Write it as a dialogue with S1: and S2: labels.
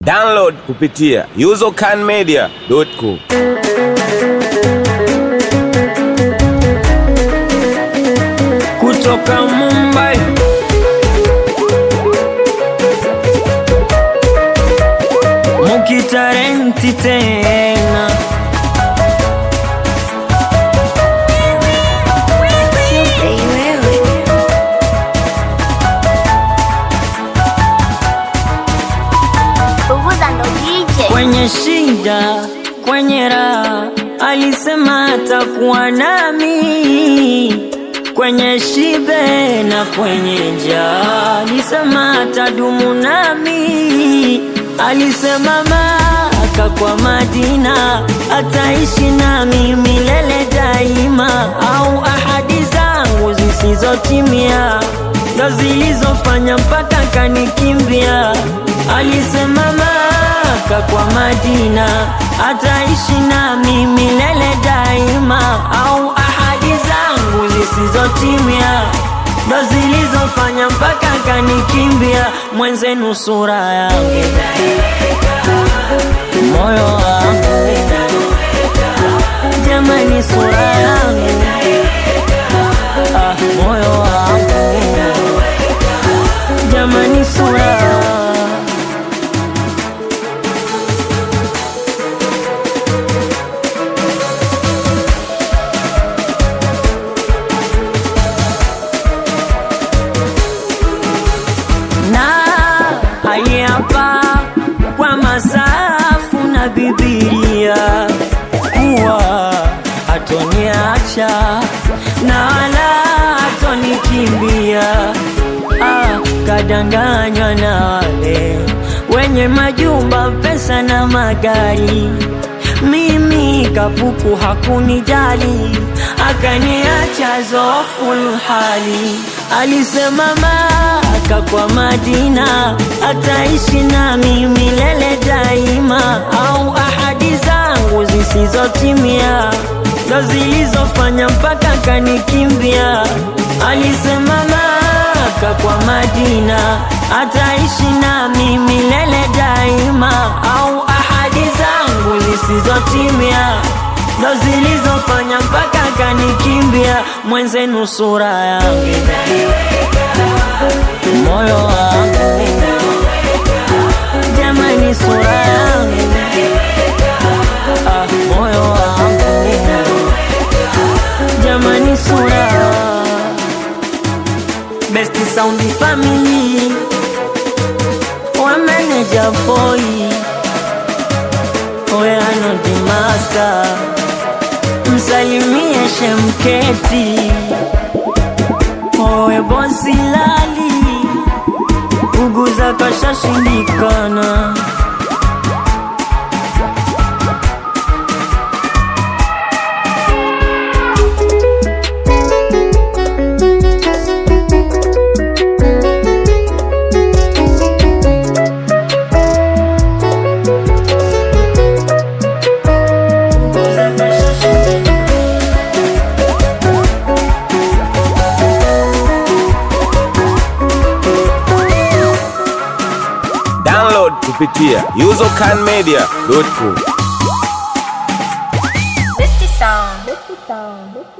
S1: Download kupitia usercanmedia.com.
S2: kutoka Mumbai mukitarenti tena
S3: Punguza ndo DJ.
S2: kwenye shida, kwenye raha, alisema atakuwa nami kwenye shibe na kwenye njaa, alisema atadumu nami, alisema Maka kwa Madina ataishi nami milele daima, au ahadi zangu zisizotimia ndo zilizofanya mpaka kanikimbia. Alisema Maka kwa Madina ataishi nami milele daima, au ahadi zangu zisizotimia ndo zilizofanya mpaka kanikimbia. Mwenzenu sura yangu, moyo wangu, jamani, sura yangu, ah, moyo wangu, jamani, sura na hapa kwa masafu na Bibilia kuwa hatoniacha na wala hatonikimbia. Ah, kadanganywa na wale wenye majumba, pesa na magari mimi kapuku hakunijali, akaniacha zoful hali. Alisema Maka kwa Madina ataishi nami milele daima, au ahadi zangu zisizotimia ndo zilizofanya mpaka kanikimbia. Alisema Maka kwa Madina ataishi nami milele daima, au ahadi zangu zisizotimia ndo zilizofanya mpaka kanikimbia. Mwenzenu sura yangu, moyo wangu, jamani, sura yangu, ah, moyo wangu, jamani, sura Best Sound Family wa manager boy Oyano the master msalimie Shemketi owe bosi lali uguza kashashindikana Uguza kashashindikana
S1: Download kupitia usercanmedia.com.